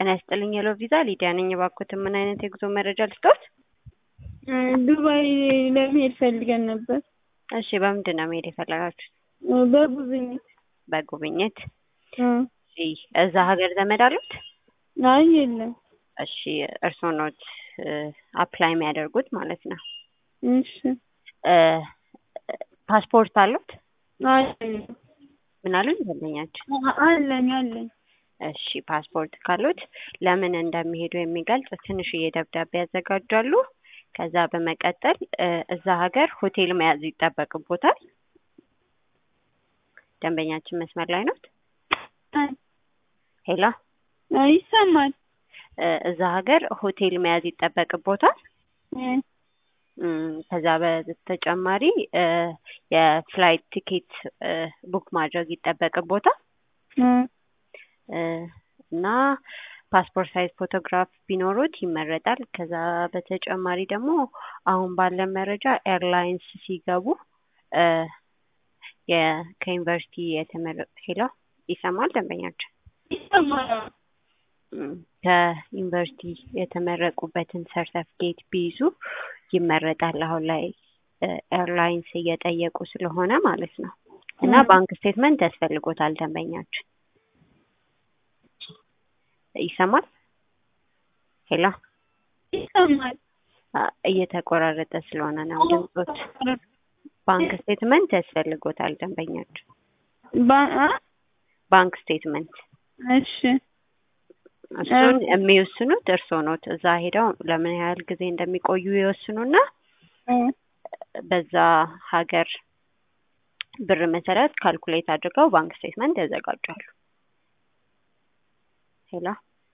ጤና ይስጥልኝ የሎ ቪዛ ሊዲያ ነኝ። እባክዎትን ምን አይነት የጉዞ መረጃ ልስጥዎት? ዱባይ ለመሄድ ፈልገን ነበር። እሺ በምንድን ነው መሄድ የፈለጋችሁት? በጉብኝት። በጉብኝት። እ እሺ እዛ ሀገር ዘመድ አሉት? አይ የለም። እሺ እርስዎ ኖት አፕላይ የሚያደርጉት ማለት ነው። እሺ እ ፓስፖርት አሉት? አይ ምን አሉኝ ደንበኛችን? አለኝ አለኝ። እሺ ፓስፖርት ካሉት ለምን እንደሚሄዱ የሚገልጽ ትንሽዬ ደብዳቤ ያዘጋጃሉ። ከዛ በመቀጠል እ እዛ ሀገር ሆቴል መያዝ ይጠበቅቦታል። ደንበኛችን መስመር ላይ ኖት? ሄሎ አይ ይሰማል። እ እዛ ሀገር ሆቴል መያዝ ይጠበቅቦታል። እ እም፣ ከዛ በተጨማሪ እ የፍላይት ቲኬት እ ቡክ ማድረግ ይጠበቅቦታል እ እ እና ፓስፖርት ሳይዝ ፎቶግራፍ ቢኖሩት ይመረጣል። ከዛ በተጨማሪ ደግሞ አሁን ባለን መረጃ ኤርላይንስ ሲገቡ እ የ ከዩኒቨርሲቲ የተመረቁ ሄሎ ይሰማል ደንበኛችን? ይሰማል። እም፣ ከዩኒቨርሲቲ የተመረቁበትን ሰርተፍኬት ቢይዙ ይመረጣል። አሁን ላይ እ ኤርላይንስ እየጠየቁ ስለሆነ ማለት ነው። እና እ ባንክ ስቴትመንት ያስፈልጎታል ደንበኛችን። ይሰማል? ሄሎ ይሰማል። አ፣ እየተቆራረጠ ስለሆነ ነው ድምጾት። ባንክ ስቴትመንት ያስፈልጎታል ደንበኛችን። ባ- አ? ባንክ ስቴትመንት እሺ እሱን የሚወስኑት እርስዎ ኖት። እዛ ሄደው ለምን ያህል ጊዜ እንደሚቆዩ ይወስኑና እ በዛ ሀገር ብር መሰረት ካልኩሌት አድርገው ባንክ ስቴትመንት ያዘጋጃሉ። ሄሎ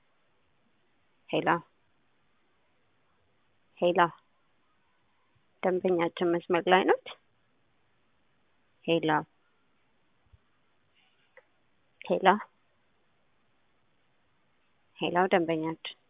ሄሎ ሄሎ ደንበኛችን መስመር ላይ ኖት? ሄሎ ሄሎ ሄሎ ደንበኛችን